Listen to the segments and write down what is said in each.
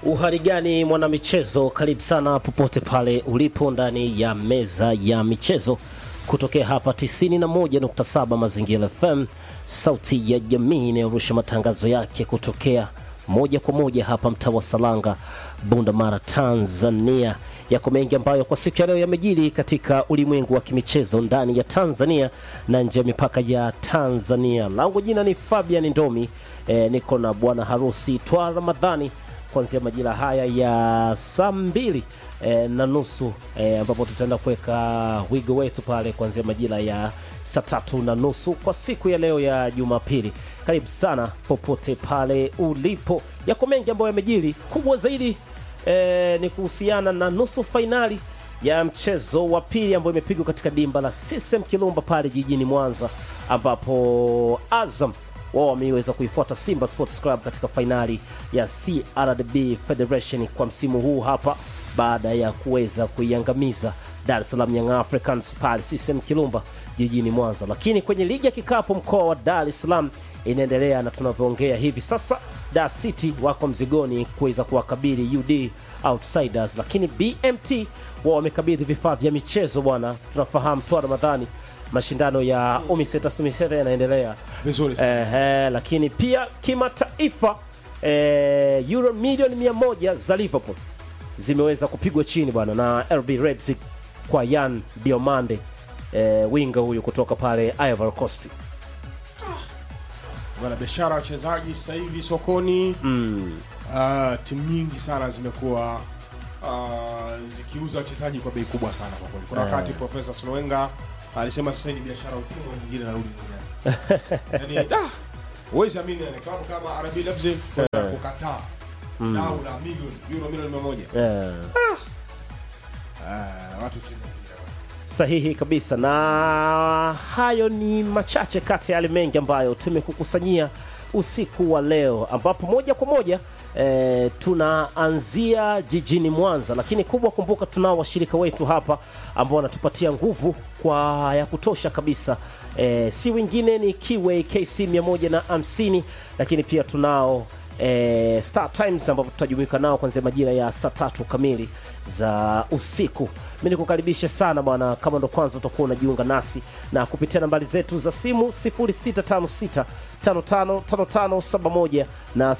Uhari gani mwanamichezo, karibu sana popote pale ulipo ndani ya meza ya michezo kutokea hapa 91.7 Mazingira FM, sauti ya jamii inayorusha matangazo yake kutokea moja kwa moja hapa mtaa wa Salanga, Bunda Mara, Tanzania. Yako mengi ambayo kwa siku ya leo yamejiri katika ulimwengu wa kimichezo ndani ya Tanzania na nje ya mipaka ya Tanzania. Langu jina ni Fabian Ndomi. E, niko na bwana harusi Twa Ramadhani kuanzia majira haya ya saa mbili e, na nusu e, ambapo tutaenda kuweka wigo wetu pale kuanzia majira ya saa tatu na nusu kwa siku ya leo ya Jumapili. Karibu sana popote pale ulipo. Yako mengi ambayo yamejiri, kubwa zaidi e, ni kuhusiana na nusu fainali ya mchezo wa pili ambayo imepigwa katika dimba la CCM Kirumba pale jijini Mwanza, ambapo Azam wao wameweza kuifuata Simba Sports Club katika fainali ya CRDB Federation kwa msimu huu hapa baada ya kuweza kuiangamiza Dar es Salaam Young Africans pale CCM Kirumba jijini Mwanza. Lakini kwenye ligi ya kikapu mkoa wa Dar es Salaam inaendelea na tunavyoongea hivi sasa, Dar City wako mzigoni kuweza kuwakabili UD Outsiders, lakini BMT wao wamekabidhi vifaa vya michezo bwana. Tunafahamu Twa Ramadhani mashindano ya Umiseta Sumiseta yanaendelea vizuri sana. Ehe, lakini pia kimataifa eh, euro milioni mia moja za Liverpool zimeweza kupigwa chini bwana na RB Leipzig kwa Yan Diomande eh, winga huyu kutoka pale Ivory Coast. Bwana biashara wachezaji sasa hivi sokoni Mm. uh, timu nyingi sana zimekuwa uh, zikiuza wachezaji kwa bei kubwa sana kwa kweli. Kuna Eh. wakati Profesa Sunwenga alisema sasa ni biashara utumwa nyingine narudi duniani. Yaani da huwezi amini yani klabu kama RB Leipzig kwenda kukataa dau la milioni euro milioni 100. Eh. Uh, watu cheza mpira bwana. Sahihi kabisa, na hayo ni machache kati ya yale mengi ambayo tumekukusanyia usiku wa leo, ambapo moja kwa moja e, tunaanzia jijini Mwanza, lakini kubwa, kumbuka tunao washirika wetu hapa ambao wanatupatia nguvu kwa ya kutosha kabisa e, si wengine ni Kiway KC 150 lakini pia tunao e, Star Times ambapo tutajumuika nao kuanzia majira ya saa tatu kamili za usiku. Mi nikukaribisha sana bwana, kama ndo kwanza utakuwa unajiunga nasi na kupitia nambari zetu za simu 0656 555571 na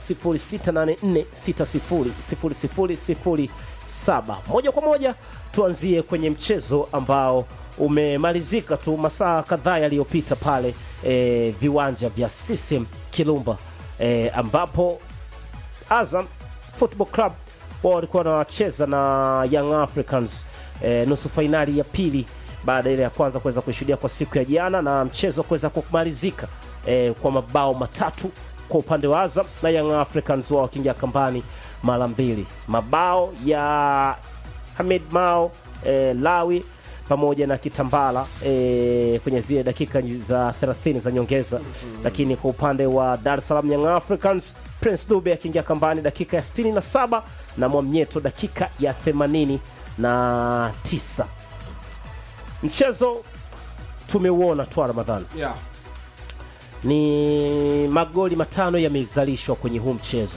0684600007. Moja kwa moja tuanzie kwenye mchezo ambao umemalizika tu masaa kadhaa yaliyopita pale e, viwanja vya CCM Kirumba e, ambapo Azam Football Club wao walikuwa wanacheza na Young Africans e, nusu fainali ya pili baada ile ya kwanza kuweza kuishuhudia kwa siku ya jana na mchezo kuweza kumalizika e, kwa mabao matatu kwa upande wa Azam na Young Africans wao wakiingia kambani mara mbili, mabao ya Hamid Mao e, Lawi pamoja na Kitambala e, kwenye zile dakika za 30 za nyongeza lakini kwa upande wa Dar es Salaam Young Africans Prince Dube akiingia kambani dakika ya 67 na Mwamnyeto dakika ya 89. Mchezo tumeuona Twa Ramadhani, Yeah. ni magoli matano yamezalishwa kwenye huu mchezo.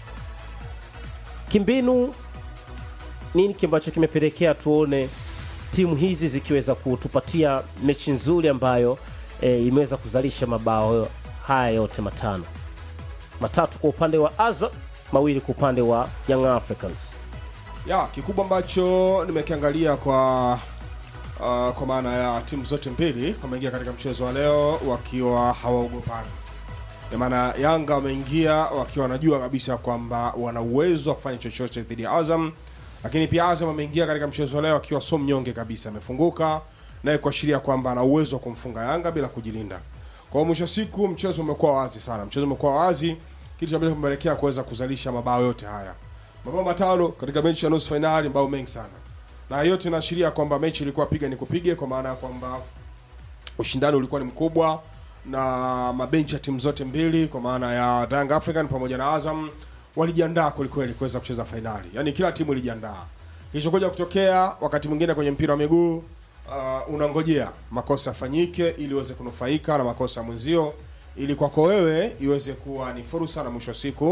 Kimbinu, nini ambacho kimepelekea tuone timu hizi zikiweza kutupatia mechi nzuri ambayo e, imeweza kuzalisha mabao haya yote matano, matatu kwa upande wa Azam, mawili kwa upande wa Young Africans. ya kikubwa ambacho nimekiangalia kwa uh, kwa maana ya timu zote mbili wameingia katika mchezo wa leo wakiwa hawaogopani kwa maana Yanga wameingia wakiwa wanajua kabisa kwamba wana uwezo wa kufanya chochote dhidi ya Azam, lakini pia Azam ameingia katika mchezo wa leo akiwa so mnyonge kabisa, amefunguka naye kuashiria kwamba ana uwezo wa kumfunga Yanga bila kujilinda. Kwa hiyo mwisho wa siku mchezo umekuwa wazi sana, mchezo umekuwa wazi, kitu ambacho kimepelekea kuweza kuzalisha mabao yote haya mabao matano katika mechi ya nusu fainali, mabao mengi sana, na yote inaashiria kwamba mechi ilikuwa piga ni kupige, kwa maana ya kwamba ushindani ulikuwa ni mkubwa na mabenchi ya timu zote mbili, kwa maana ya Young African pamoja na Azam walijiandaa kwelikweli kuweza kucheza fainali, yaani kila timu ilijiandaa. Kilichokuja kutokea wakati mwingine kwenye mpira wa miguu uh, unangojea makosa yafanyike ili uweze kunufaika na makosa ya mwenzio, ili kwako wewe iweze kuwa ni fursa na mwisho wa siku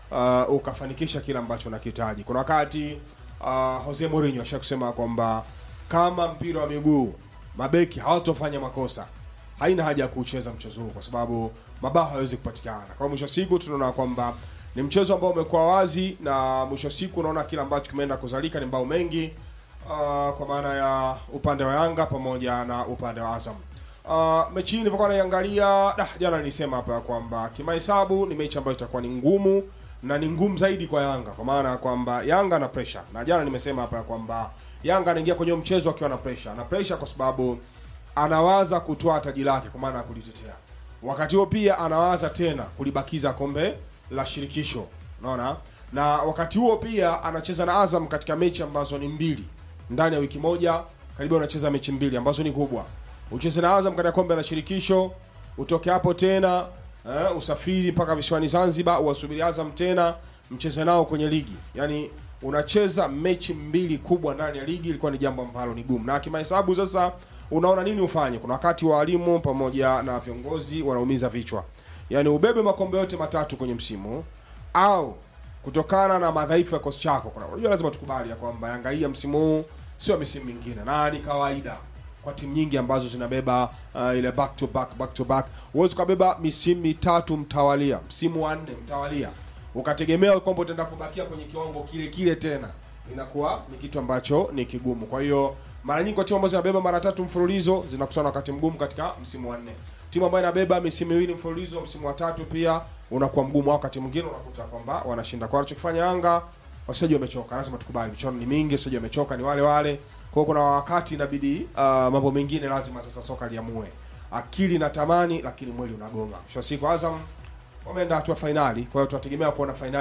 uh, ukafanikisha kile ambacho unakihitaji. Kuna wakati uh, Jose Mourinho ashakusema kwamba kama mpira wa miguu mabeki hawatofanya makosa haina haja ya kucheza mchezo huu kwa sababu mabao hawezi kupatikana. Kwa mwisho wa siku tunaona kwamba ni mchezo ambao umekuwa wazi na mwisho wa siku unaona kile ambacho kimeenda kuzalika ni mbao mengi uh, kwa maana ya upande wa Yanga pamoja na upande wa Azam. Uh, mechi hii nilipokuwa naiangalia, dah, jana nilisema hapa kwamba kimahesabu ni mechi ambayo itakuwa ni ngumu na ni ngumu zaidi kwa Yanga kwa maana ya kwamba Yanga na pressure, na jana nimesema hapa ya kwamba Yanga anaingia kwenye mchezo akiwa na pressure na pressure kwa sababu anawaza kutoa taji lake kwa maana ya kulitetea. Wakati huo pia anawaza tena kulibakiza kombe la shirikisho, unaona, na wakati huo pia anacheza na Azam katika mechi ambazo ni mbili ndani ya wiki moja, karibu anacheza mechi mbili ambazo ni kubwa. Ucheze na Azam katika kombe la shirikisho, utoke hapo tena eh, usafiri mpaka visiwani Zanzibar, uwasubiri Azam tena mcheze nao kwenye ligi, yani unacheza mechi mbili kubwa ndani ya ligi, ilikuwa ni jambo ambalo ni gumu. Na kimahesabu sasa, unaona nini ufanye? Kuna wakati walimu pamoja na viongozi wanaumiza vichwa, yaani ubebe makombe yote matatu kwenye msimu au kutokana na madhaifu ya kosi chako. Kuna unajua, lazima tukubali ya kwamba Yanga hii ya msimu huu sio misimu mingine, na ni kawaida kwa timu nyingi ambazo zinabeba uh, ile back to back back to back. Huwezi ukabeba misimu mitatu mtawalia, msimu wa nne mtawalia ukategemea kwamba utaenda kubakia kwenye kiwango kile kile tena, inakuwa ni kitu ambacho ni kigumu. Kwa hiyo mara nyingi kwa timu ambazo zinabeba mara tatu mfululizo zinakutana na wakati mgumu katika msimu wa nne. Timu ambayo inabeba misimu miwili mfululizo, msimu wa tatu pia unakuwa mgumu, wakati mwingine unakuta kwamba wanashinda. Kwa wanachokifanya Yanga, wachezaji wamechoka, lazima tukubali, michuano ni mingi, wachezaji wamechoka, ni wale wale. Kwa hiyo kuna wakati inabidi uh, mambo mengine lazima sasa soka liamue, akili na tamani, lakini mwili unagonga. Mwisho wa siku Azam wameenda hatua fainali, kwa hiyo tunategemea kuona fainali